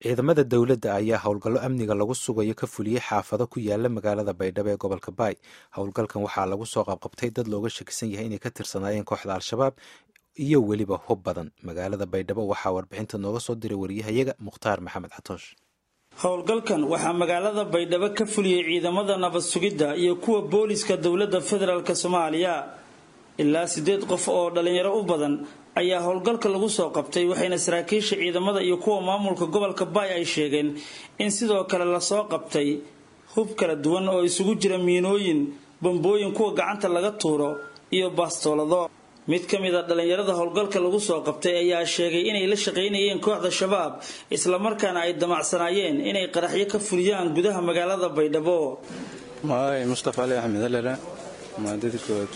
ciidamada dowladda ayaa howlgallo amniga lagu sugayo ka fuliyey xaafado ku yaala magaalada baydhabo ee gobolka baay howlgalkan waxaa lagu soo qabqabtay dad looga shakisan yahay inay ka tirsanaayeen kooxda al-shabaab iyo weliba hub badan magaalada baydhabo waxaa warbixinta nooga soo diray wariyahayaga mukhtaar maxamed xatoosh howlgalkan waxaa magaalada baydhabo ka fuliyey ciidamada nabad sugidda iyo kuwa booliska dowladda federaalk soomaaliya ilaa siddeed qof oo dhalinyaro u badan ayaa howlgalka lagu soo qabtay waxayna saraakiisha ciidamada iyo kuwa maamulka gobolka baay ay sheegeen in sidoo kale lasoo qabtay hub kala duwan oo isugu jira miinooyin bambooyin kuwa gacanta laga tuuro iyo baastoolado mid ka mid a dhallinyarada howlgalka lagu soo qabtay ayaa sheegay inay la shaqaynayeen kooxda shabaab islamarkaana ay damacsanaayeen inay qaraxyo ka fuliyaan gudaha magaalada baydhabo maay mustafa ali axmed alala maadadkood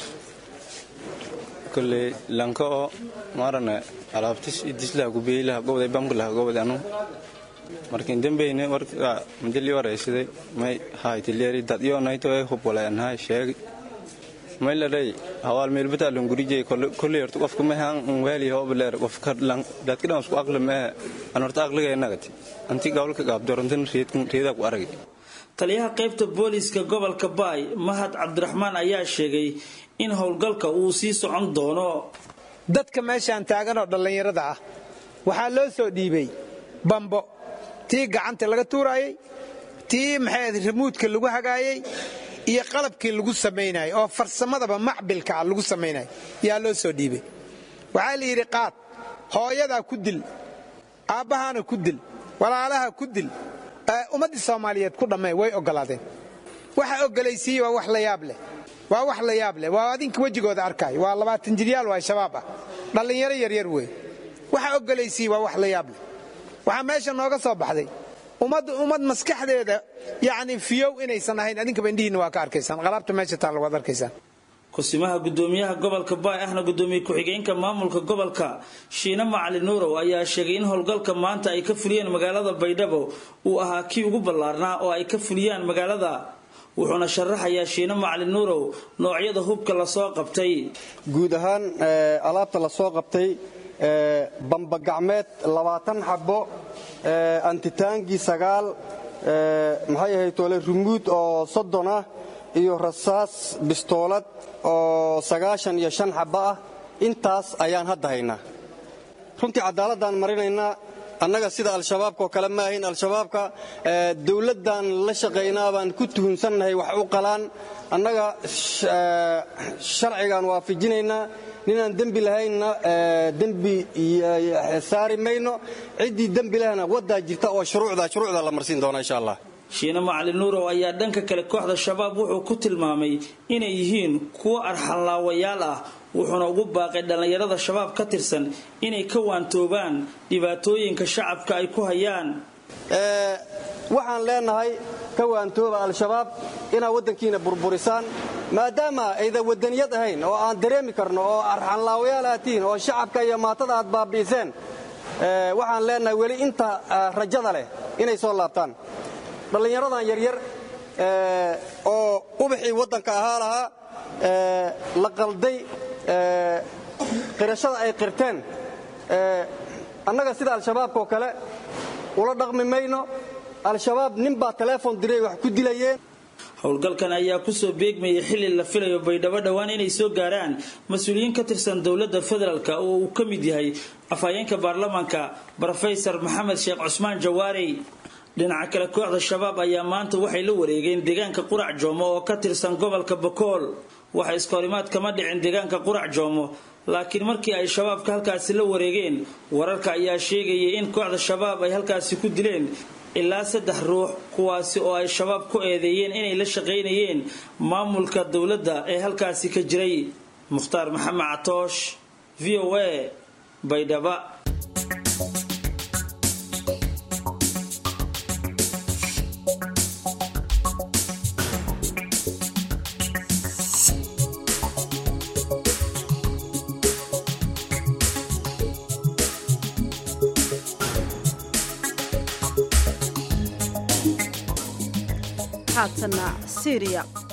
koley lanka oo maarane alaabtis idislah gubeylah gobday bamkalah gobday anu markin dambeyne warka madali waraysiday may haytileeri dad iyo nayto ay hub walaanhay sheegi may ladhay hawaal meelbata lan gurijay koley horta qofka mahan waali hobleer qofka lan dadka dhan isku aqli mee an horta aqliga nagati anti gawlka gaabdorantan reeda ku aragay taliyaha qaybta booliiska gobolka baay mahad cabdiraxmaan ayaa sheegay in howlgalka uu sii socon doono dadka meeshaan taaganoo dhallinyarada ah waxaa loo soo dhiibay bambo tii gacanta laga tuuraayey tii maxay ramuudka lagu hagaayey iyo qalabkii lagu samaynayay oo farsamadaba macbilka ah lagu samaynaya yaa loo soo dhiibay waxaa la yidhi qaad hooyadaa ku dil aabbahaana ku dil walaalaha ku dil ummaddii soomaaliyeed ku dhammee way oggolaadeen waxa oggolaysiiye waa wax la yaab leh waa wax la yaab leh waa adinka wejigooda arkaayo waa labaatan jiryaal waa shabaab ah dhallinyaro yaryar wey waxa oggolaysiiye waa wax la yaab leh waxaa meesha nooga soo baxday ummadda ummad maskaxdeeda yacni fiyow inaysan ahayn adinkaba indhihiinna waa ka arkaysaan qalaabta meesha taalla waad arkaysaan kusimaha gudoomiyaha gobolka baay ahna gudoomiye ku-xigeenka maamulka gobolka shiine macali nuurow ayaa sheegay in howlgalka maanta ay ka fuliyeen magaalada baydhabo uu ahaa kii ugu ballaarnaa oo ay ka fuliyaan magaalada wuxuuna sharaxayaa shiine macali nuurow noocyada hubka lasoo qabtay guud ahaan alaabta lasoo qabtay bambagacmeed labaatan xabo antitaangi sagaal maxay ahayd toole rumuud oo soddon ah iyo rasaas bistoolad oo sagaashan iyo shan xabbo ah intaas ayaan hadda haynaa runtii cadaaladaan marinaynaa annaga sida al-shabaabkaoo kale ma ahayn al-shabaabka dowladdan la shaqaynaa baan ku tuhunsannahay wax u qalaan annaga sharcigaan waafajinaynaa ninaan dembi lahaynna dembi saari mayno ciddii dembi lehna waddaa jirta oo shuruucda shuruucda la marsiin doona insha allah shiine macali nuurow ayaa dhanka kale kooxda shabaab wuxuu ku tilmaamay inay yihiin kuwo arxanlaawayaal ah wuxuuna ugu baaqay dhallinyarada shabaab ka tirsan inay ka waantoobaan dhibaatooyinka shacabka ay ku hayaan waxaan leenahay ka waantooba al-shabaab inaad waddankiina burburisaan maadaama aydan waddaniyad ahayn oo aan dareemi karno oo arxanlaawayaal aad tihiin oo shacabka iyo maatada aad baabi'iseen waxaan leenahay weli inta rajada leh inay soo laabtaan dhallinyaradan yaryar oo ubaxii waddanka ahaa lahaa la qalday qirashada ay qirteen annaga sida al-shabaabkaoo kale ula dhaqmi mayno al-shabaab nin baa teleefon diray wax ku dilayeen howlgalkan ayaa kusoo beegmayay xilli la filayo baydhabo dhowaan inay soo gaaraan mas-uuliyiin ka tirsan dowladda federaalk oo uu ka mid yahay afhayeenka baarlamaanka brofesor maxamed sheekh cusmaan jawaarey dhinaca kale kooxda shabaab ayaa maanta waxay la wareegeen deegaanka qurac joomo oo ka tirsan gobolka bakool waxa iskahorimaad kama dhicin deegaanka qurac joomo laakiin markii ay shabaabka halkaasi la wareegeen wararka ayaa sheegayay in kooxda shabaab ay halkaasi ku dileen ilaa saddex ruux kuwaasi oo ay shabaab ku eedeeyeen inay la shaqaynayeen maamulka dowladda ee halkaasi ka jiray mukhtaar maxamed catoosh v o a baydhaba haatana syriya